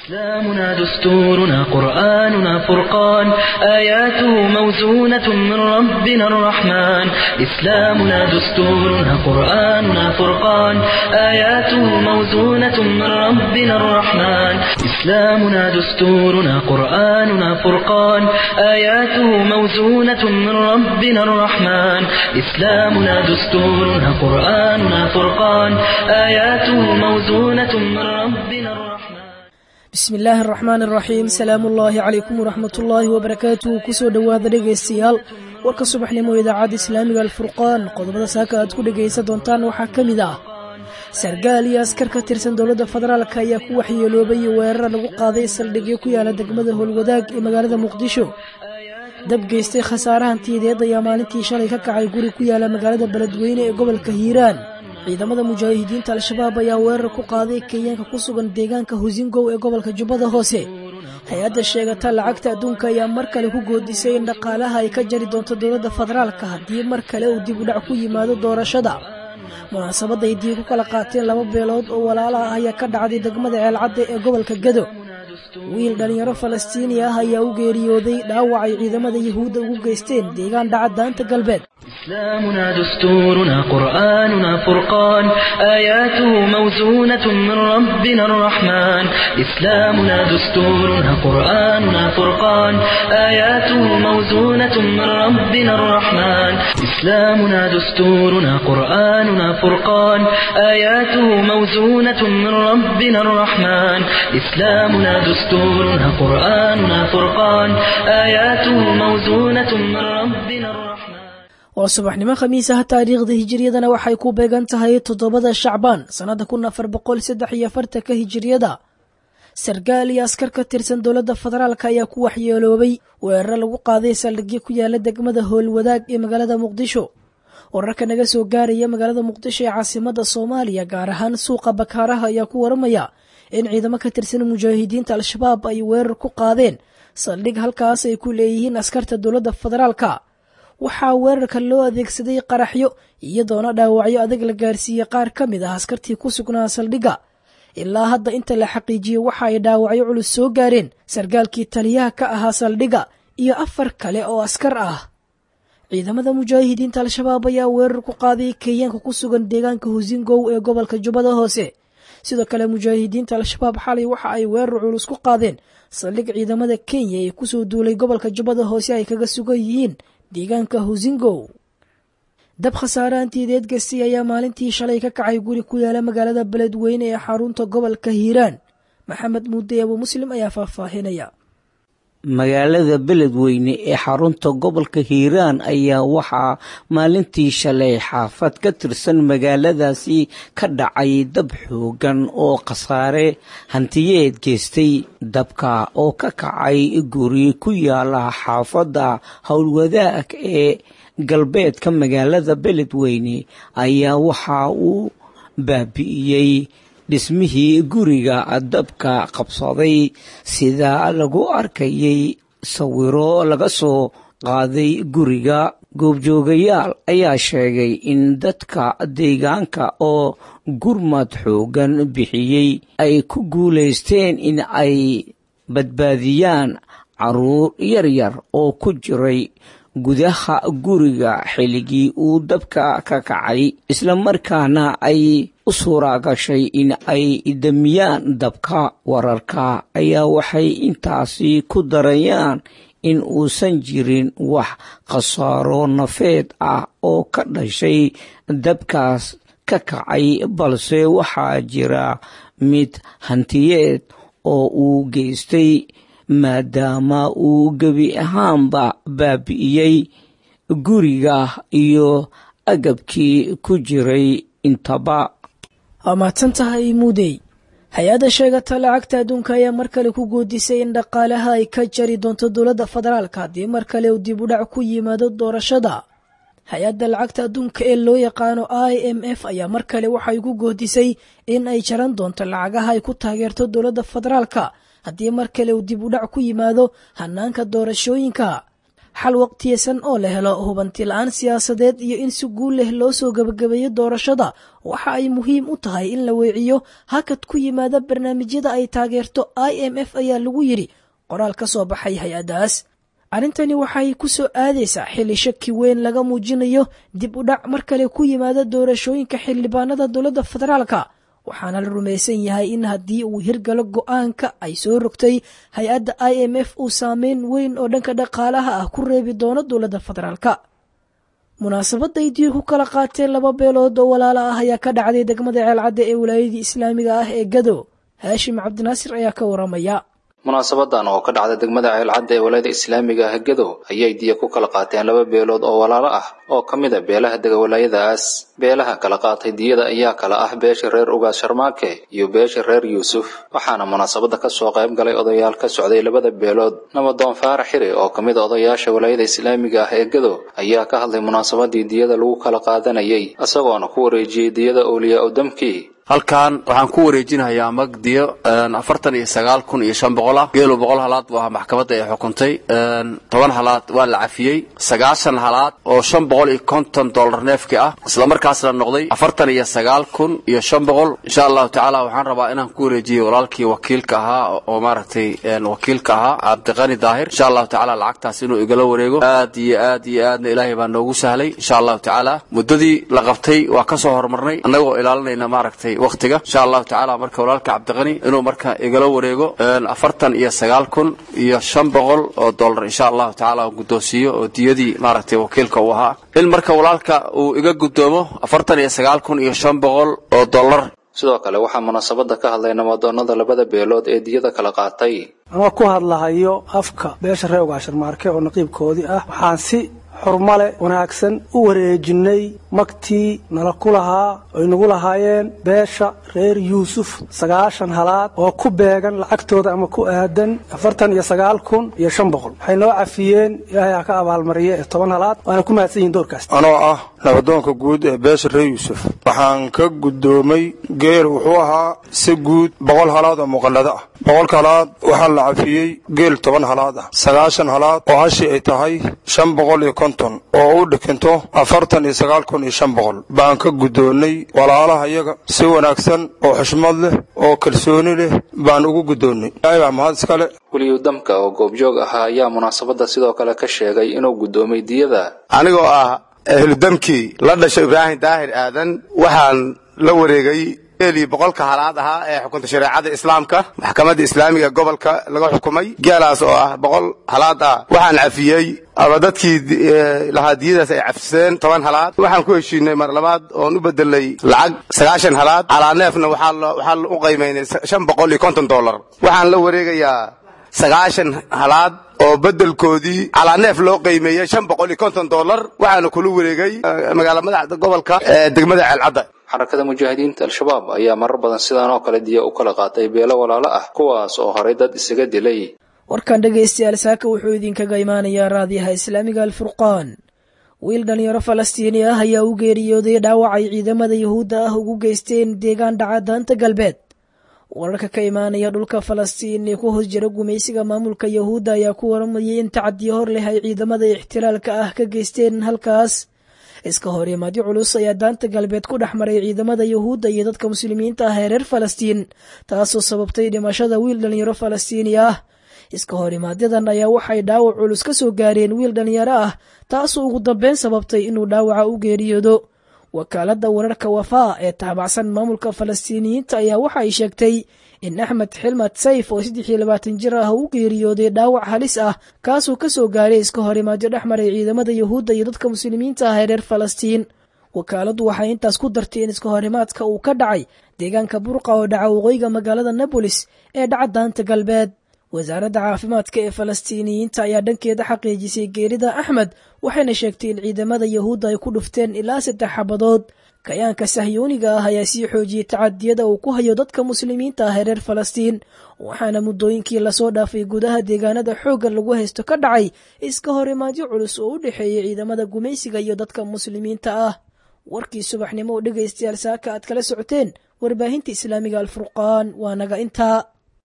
إسلامنا دستورنا قرآننا فرقان آياته موزونة من ربنا الرحمن إسلامنا دستورنا قرآننا فرقان آياته موزونة من ربنا الرحمن إسلامنا دستورنا قرآننا فرقان آياته موزونة من ربنا الرحمن إسلامنا دستورنا قرآننا فرقان آياته موزونة من ربنا الرحمن bismi illaahi araxmaan araxiim salaamu ullaahi calaykum waraxmat ullaahi wabarakaatuhu kusoo dhowaada dhegaystayaal warka subaxnimo idaacadda islaamiga alfurqaan qodobada saaka aad ku dhegaysan doontaan waxaa ka mid ah sargaal iyo askar ka tirsan dowladda federaalk ayaa ku waxyeeloobay weerar lagu qaaday saldhigyo ku yaala degmada howlwadaag ee magaalada muqdisho dab geystay khasaarahan tiideed ayaa maalintii shalay ka kacay guri ku yaala magaalada beledweyne ee gobolka hiiraan ciidamada mujaahidiinta al-shabaab ayaa weerar ku qaaday kenyaanka ku sugan deegaanka husingow ee gobolka jubbada hoose hay-adda sheegata lacagta adduunka ayaa mar kale ku goodisay in dhaqaalaha ay ka jari doonto dowladda federaalka haddii mar kale uu dib u dhac ku yimaado doorashada munaasabadda ay dii ku kala qaateen laba beelood oo walaala ah ayaa ka dhacday degmada ceelcadda ee gobolka gado wiil dhallinyaro falastiini ah ayaa u geeriyooday dhaawac ay ciidamada yuhuudda ugu geysteen deegaan dhaca daanta galbeed إسلامنا دستورنا قرآننا فرقان آياته موزونة من ربنا الرحمن إسلامنا دستورنا قرآننا فرقان آياته موزونة من ربنا الرحمن إسلامنا دستورنا قرآننا فرقان آياته موزونة من ربنا الرحمن إسلامنا دستورنا قرآننا فرقان آياته موزونة من ربنا الرحمن waa subaxnimo khamiisaha taariikhda hijiriyadana waxay ku beegan tahay toddobada shacbaan sannada kun afar boqol saddex iyo afartanka hijiriyada sargaal iyo askar ka tirsan dowladda federaalk ayaa ku waxyeeloobay weeraro lagu qaaday saldhigyo ku yaala degmada howlwadaag ee magaalada muqdisho wararka naga soo gaaraya magaalada muqdisho ee caasimada soomaaliya gaar ahaan suuqa bakaaraha ayaa ku waramaya in ciidamo ka tirsan mujaahidiinta al-shabaab ay weerar ku qaadeen saldhig halkaas ay ku leeyihiin askarta dowladda federaalka waxaa weerarka loo adeegsaday qaraxyo iyadoona dhaawacyo adag la gaarsiiyey qaar ka mid ah askartii ku sugnaa saldhigga ilaa hadda inta la xaqiijiyey waxa ay dhaawacyo culus soo gaareen sargaalkii taliyaha ka ahaa saldhigga iyo afar kale oo askar ah ciidamada mujaahidiinta al-shabaab ayaa weerar ku qaaday kenyaanka ku sugan deegaanka husingow ee gobolka jubbada hoose sidoo kale mujaahidiinta al-shabaab xalay waxa ay weerar culus ku qaadeen saldhig ciidamada kenya ee kusoo duulay gobolka jubbada hoose ay kaga sugan yihiin deegaanka husingow dab khasaaraantiideed gastay ayaa maalintii shalay ka kacay guri ku yaala magaalada beledweyne ee xarunta gobolka hiiraan maxamed muudey abu muslim ayaa faahfaahinaya magaalada beledweyne ee xarunta gobolka hiiraan ayaa waxaa maalintii shalay xaafad ka tirsan magaaladaasi ka dhacay dab xoogan oo khasaare hantiyeed geystay dabka oo ka kacay guri ku yaala xaafadda howlwadaag ee galbeedka magaalada beledweyne ayaa waxa uu baabi'iyey dhismihii guriga dabka qabsaday sida lagu arkayay sawiro laga soo qaaday guriga goobjoogayaal ayaa sheegay in dadka deegaanka oo gurmad xoogan bixiyey ay ku guulaysteen in ay badbaadiyaan caruur yaryar oo ku jiray gudaha guriga xilligii uu dabka ka kacay islamarkaana ay u suura gashay in ay damiyaan dabka wararka ayaa waxay intaasi ku darayaan in uusan jirin wax khasaaro nafeed ah oo ka dhashay dabkaas ka kacay balse waxaa jira mid hantiyeed oo uu geystay maadaama uu gebi ahaanba baabi'iyey guriga iyo agabkii ku jiray intaba waa mahadsan tahay muudey hay-adda sheegata lacagta adduunka ayaa mar kale ku goodisay in dhaqaalaha ay ka jari doonto dowladda federaalka haddii mar kale uu dib u dhac ku yimaado doorashada hay-adda lacagta adduunka ee loo yaqaano i m f ayaa mar kale waxay ku goodisay in ay jaran doonto lacagaha ay ku taageerto dowladda federaalka haddii mar kale uu dib u dhac ku yimaado hanaanka doorashooyinka xal waqtiyeysan oo la helo hubanti la-aan siyaasadeed iyo in si guul leh loo soo gebagabeeyo doorashada waxa ay muhiim u tahay in la weeciyo hakad ku yimaada barnaamijyada ay taageerto i m f ayaa lagu yidhi qoraal ka soo baxay hay-addaas arrintani waxay ku soo aadaysaa xilli shaki weyn laga muujinayo dib u dhac mar kale ku yimaada doorashooyinka xildhibaanada dowladda federaalka waxaana la rumaysan yahay in haddii uu hirgalo go-aanka ay soo rogtay hay-adda i m f uu saameyn weyn oo dhanka dhaqaalaha ah ku reebi doono dowladda federaalka munaasabadday diir ku kala qaateen laba beelood oo walaalo ah ayaa ka dhacday degmada ceelcadda ee wilaayadii islaamiga ah ee gado haashim cabdinaasir ayaa ka waramaya munaasabadan oo ka dhacda degmada ceelcadda ee walaayada islaamiga ah gedo ayay diya ku kala qaateen laba beelood oo walaalo ah oo ka mid a beelaha dega walaayadaas beelaha kala qaatay diyada ayaa kala ah beesha reer ugaas sharmaake iyo beesha reer yuusuf waxaana munaasabada ka soo qayb galay odayaal ka socday labada beelood nabadoon faarax xiri oo ka mid a odayaasha walaayada islaamiga ah ee gedo ayaa ka hadlay munaasabadii diyada lagu kala qaadanayay isagoona ku wareejiyey diyada awliyaa udamkii halkan waxaan ku wareejinayaa magdiyo afartan iyo sagaal kun iyo shan boqol ah geelo boqol halaad buu ahaa maxkamadda ay xukuntay toban halaad waa la cafiyey sagaashan halaad oo shan boqol iyo konton dollar neefki ah islamarkaasna noqday afartan iyo sagaal kun iyo shan boqol insha allahu tacaala waxaan rabaa inaan ku wareejiyey walaalkii wakiilka ahaa oo maaragtay wakiilka ahaa cabdiqani daahir insha allahu tacaala lacagtaas inuu igala wareego aad iyo aad iyo aadna ilaahay baa noogu sahlay insha allahu tacaala muddadii la qabtay waa ka soo horumarnay annagoo ilaalinayna maaragtay waqtiga insha allahu tacaala marka walaalka cabdiqani inuu marka igala wareego afartan iyo sagaal kun iyo shan boqol oo dollar insha allahu tacaala uu guddoonsiiyo oo diyadii maaragtay wakiilka uu ahaa in marka walaalka uu iga guddoomo afartan iyo sagaal kun iyo shan boqol oo dollar sidoo kale waxaa munaasabada ka hadlay nabadoonnada labada beelood ee diyada kala qaatay ama ku hadlahayo afka beesha reer ugaasharmaarke oo naqiibkoodii ah waxaan si xurmale wanaagsan u wareejinay magtii nala ku lahaa oy nagu lahaayeen beesha reer yuusuf sagaashan halaad oo ku beegan lacagtooda ama ku aadan afartan iyo sagaal kun iyo shan boqol waxay noo cafiyeen ilaahay ha ka abaalmariye ee toban halaad waana ku mahadsan yihin doorkaas anoo ah nabadoonka guud ee beesha reer yuusuf waxaan ka guddoomay geel wuxuu ahaa si guud boqol halaad oo muqallado ah boqolka halaad waxaa la cafiyey geel toban halaad ah sagaashan halaad oo hashi ay tahay shan boqol iyo konton oo u dhikinto afartan iyo sagaal kun iyo shan boqol baan ka guddoonnay walaalaha iyaga si wanaagsan oo xushmad leh oo kalsooni leh baan ugu guddoonnay ilaahay baa mahad iskale weliyu damka oo goobjoog ahaa ayaa munaasabada sidoo kale ka sheegay inuu guddoomay diyada anigoo ah ehludamkii la dhashay ibraahim daahir aadan waxaan la wareegay geelii boqolka halaad ahaa ee xukunta shareecada islaamka maxkamadda islaamiga gobolka laga xukumay geelaas oo ah boqol halaad ah waxaan cafiyey ama dadkii lahaa diyadaas ay cafiseen toban halaad waxaan ku heshiinay mar labaad oon u bedelay lacag sagaashan halaad calaa neefna waxaa u qaymaynay shan boqol iyo konton dollar waxaan la wareegayaa sagaashan halaad oo bedelkoodii calaa neef loo qiimeeyey shan boqol iyo konton dollar waxaana kula wareegay magaala madaxda gobolka ee degmada ceelcadda xarakada mujaahidiinta al-shabaab ayaa marar badan sidaan oo kale diya u kala qaatay beelo walaalo ah kuwaas oo horay dad isaga dilay warkan dhegaystayaal saaka wuxuu idinkaga imaanayaa raadiyaha islaamiga alfurqaan wiil dhalinyaro falastiini ah ayaa u geeriyooday dhaawac ay ciidamada yuhuudda ah ugu geysteen deegaan dhaca daanta galbeed wararka ka imaanaya dhulka falastiin ee ku hoos jira gumaysiga maamulka yuhuudda ayaa ku waramayay in tacadiyo hor leh ay ciidamada ixtilaalka ah ka geysteen halkaas iska horimaadyo culus ayaa daanta galbeed ku dhex maray ciidamada yuhuudda iyo dadka muslimiinta ah ee reer falastiin taasoo sababtay dhimashada wiil dhalinyaro falastiini ah iska horimaadyaddan ayaa waxay dhaawac culus ka soo gaareen wiil dhalinyaro ah taasoo ugu dambeyn sababtay inuu dhaawaca u geeriyoodo wakaaladda wararka wafaa ee taabacsan maamulka falastiiniyiinta ayaa waxa ay sheegtay in axmed xilmad sayf oo saddex iyo labaatan jir ah u geeriyooday dhaawac halis ah kaasoo ka soo gaaray iska horimaadyo dhex maray ciidamada yuhuudda iyo dadka muslimiinta ah ee reer falastiin wakaaladdu waxay intaas ku dartay in iska horimaadka uu ka dhacay deegaanka burqa oo dhaca waqooyiga magaalada nabolis ee dhaca daanta galbeed wasaaradda caafimaadka ee falastiiniyiinta ayaa dhankeeda xaqiijisay geerida axmed waxayna sheegtay in ciidamada yuhuudda ay ku dhufteen ilaa saddex xabadood kayaanka sahyuuniga ah ayaa sii xoojiyey tacadiyada uu ku hayo dadka muslimiinta ah ee reer falastiin waxaana muddooyinkii lasoo dhaafay gudaha deegaanada xoogga lagu haysto ka dhacay iska horimaadyo culus oo u dhexeeyay ciidamada gumaysiga iyo dadka muslimiinta ah warkii subaxnimo oo dhegaystayaal saaka aad kala socoteen warbaahinta islaamiga alfurqaan waa naga intaa